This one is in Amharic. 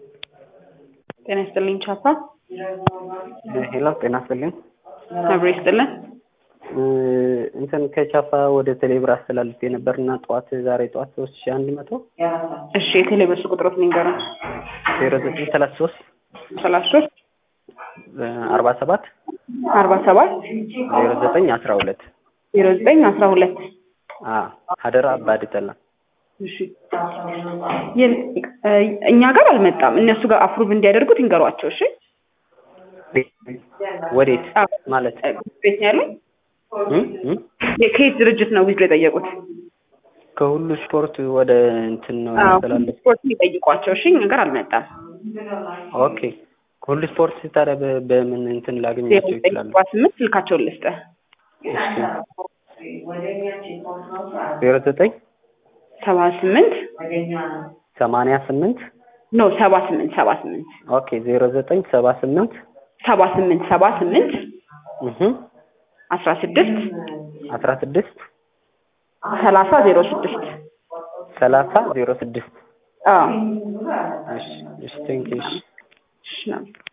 ጤና ይስጥልኝ ቻፓ። ሄሎ ጤና ይስጥልኝ። አብሮ ይስጥልን። እንትን ከቻፓ ወደ ቴሌብር አስተላልፌ ነበርና ጠዋት ዛሬ ጠዋት ሶስት ሺ አንድ መቶ እሺ የቴሌብር ቁጥሮት ንገረን። ዜሮ ዘጠኝ ሰላሳ ሶስት ሰላሳ ሶስት አርባ ሰባት አርባ ሰባት ዜሮ ዘጠኝ አስራ ሁለት ዜሮ ዘጠኝ አስራ ሁለት ሀደራ አባድ ጠላ እሺ ይህን እኛ ጋር አልመጣም። እነሱ ጋር አፕሩቭ እንዲያደርጉት ይንገሯቸው። እሺ ወዴት ማለት ቤት ነው ያለው። እም? እም? ከየት ድርጅት ነው ዊዝድሮ የጠየቁት? ከሁሉ ስፖርት ወደ እንትን ነው አዎ፣ ያስተላለፍ ስፖርት ይጠይቋቸው። እሺ እኛ ጋር አልመጣም። ኦኬ ከሁሉ ስፖርት ታዲያ በ- በምን እንትን ዜሮ ላገኛቸው ዘጠኝ ይችላሉ? ሰባ ስምንት ስልካቸውን ልስጥህ። ዜሮ ዘጠኝ ሰባ ስምንት ሰማንያ ስምንት ኖ ሰባ ስምንት ሰባ ስምንት ኦኬ ዜሮ ዘጠኝ ሰባ ስምንት ሰባ ስምንት ሰባ ስምንት እህ አስራ ስድስት አስራ ስድስት ሰላሳ ዜሮ ስድስት ሰላሳ ዜሮ ስድስት አዎ እሺ እሺ ቴንኪው እሺ እሺ ነው።